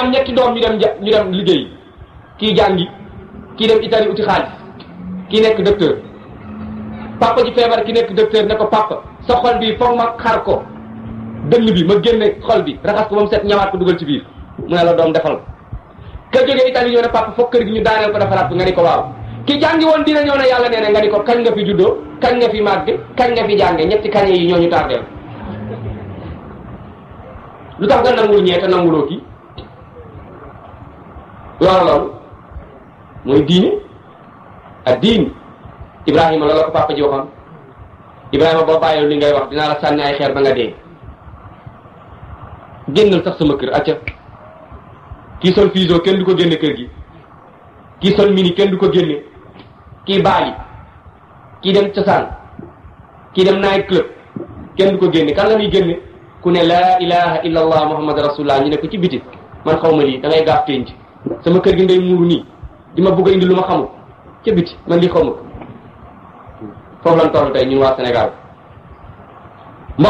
am ñetti doom ñu dem ja ñu dem liggéey kii jàngi kii dem Italie uti xaalis kii nekk docteur papa ji feebar ki nekk docteur ne ko papa sa xol bi foog ma xar ko dënn bi ma génne xol bi raxas ko ba mu set ñawaat ko dugal ci biir mu ne la doom defal ka jógee Italie ñëw ne papa foog kër gi ñu daaneel ko defaraat ko nga ni ko waaw ki jàngi woon dina ñëw ne yàlla nee na nga ni ko kañ nga fi juddoo kañ nga fi màgg kañ nga fi jànge ñetti kañ yi ñoo ñu tardeel lu tax nga nangul ñee te nanguloo kii loolu loolu mooy diine ak diin Ibrahima loolu la ko papa ji waxoon Ibrahima boo bàyyiwul li ngay wax dinaa la sànni ay xeer ba nga dee génnal sax sama kër acca kii sol fiso kenn du ko génne kër gi kii sol mini kenn du ko génne kii baali kii dem cosaan kii dem night club kenn du ko génne kan la muy génne ku ne laa ilaha illa allah muhammad rasulullah ñu ne ko ci biti man xaw ma lii da ngay gaaf tenc sama kër gi ngay muuru nii di ma bëgg a indi lu ma xamul ca biti man lii xaw ma ko foofu lan toll tey ñun waa Sénégal